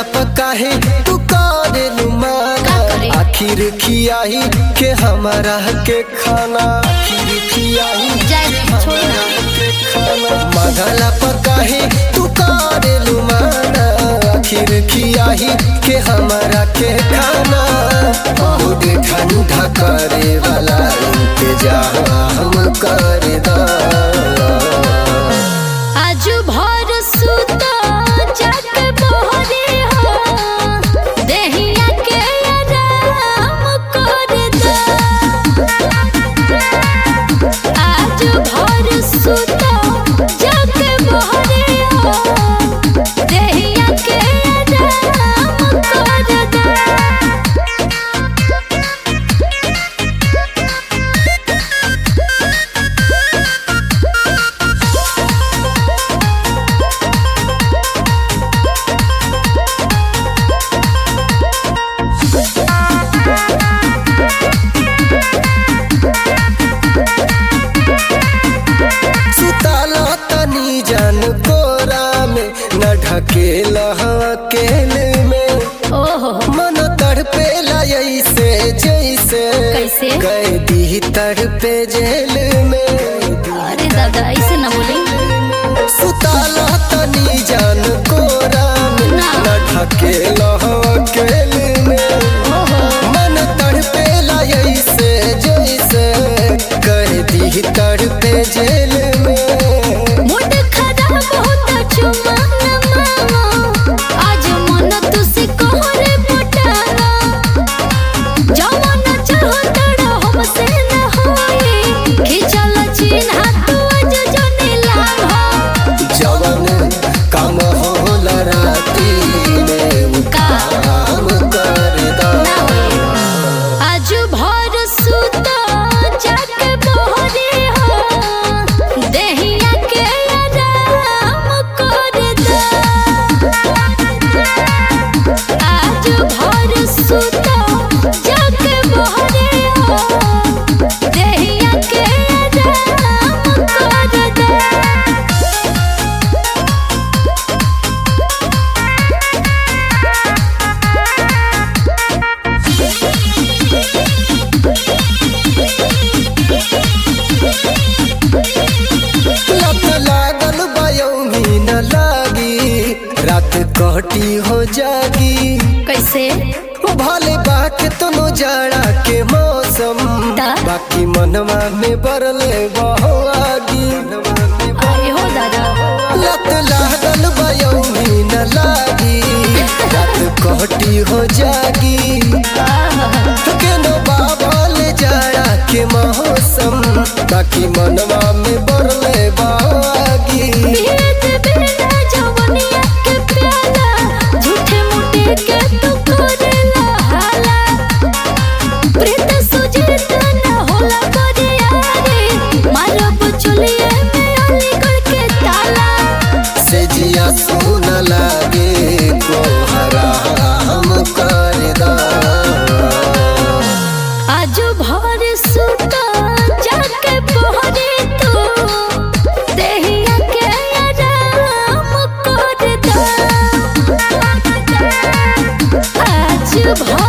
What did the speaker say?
काहे तू करेलू माना का करे? आखिर खियाही के हमारा के खाना आखिर खियाही जाए दे, छोड़ ना के खाना मंगला काहे तू करेलू माना आखिर खियाही के हमारा के खाना बहुत ठंडा करे वाला इंतजाम कर दा आज भर सुता जाके बहरे हो देहिया के आराम कर दा आज भर सुता जाके बहरे हो देहिया के आराम कर दा सुताला तनी जान कोरा में न ढकेला अकेले में ओहो मन तड़पेला ऐसे जैसे कैसे? कैदी तड़पे जेल में अरे दादा ऐसे ना बोले सुताला तनी जान कोरा में ना। न ढकेला अकेले में ओहो मन तड़पेला ऐसे जैसे कैदी तड़पे जेल में मूड खराब होता चुमा न मामा आज मन तुसी कोहरे पटाना जवाना चाहो तड़ा हमसे न होई खिचल चिन्ह तू आज जने लाभ जवन काम होला राती में उ का? काम कर दा ना होई आज भर सुता जाके बहरे हो देहिया के आराम कर दा आज भर सुता जाके बहरे हो देहिया के आराम कर दा लत लागल बयौनी न लागी रात कटी हो जागी कैसे भले बाके तनो जाड़ा के मौसम दा? बाकी मनवा में बरले बहो आगी अरे हो दादा लत लागल बयौनी न लागी रात कटी हो जागी केनो बाबल जाड़ा के मौसम बाकी मनवा में बरले बागी पियत बिना जवनिया के प्याला झूठे मूठे के तू करेला हाला प्रीत सुजीत न होला करिया रे मारब चलिए में अलीगढ़ के ताला से जिया सुन लागे को हराम कर दा आज भर सुता जाके बहरे तू देहिया के आराम कर दा आज भर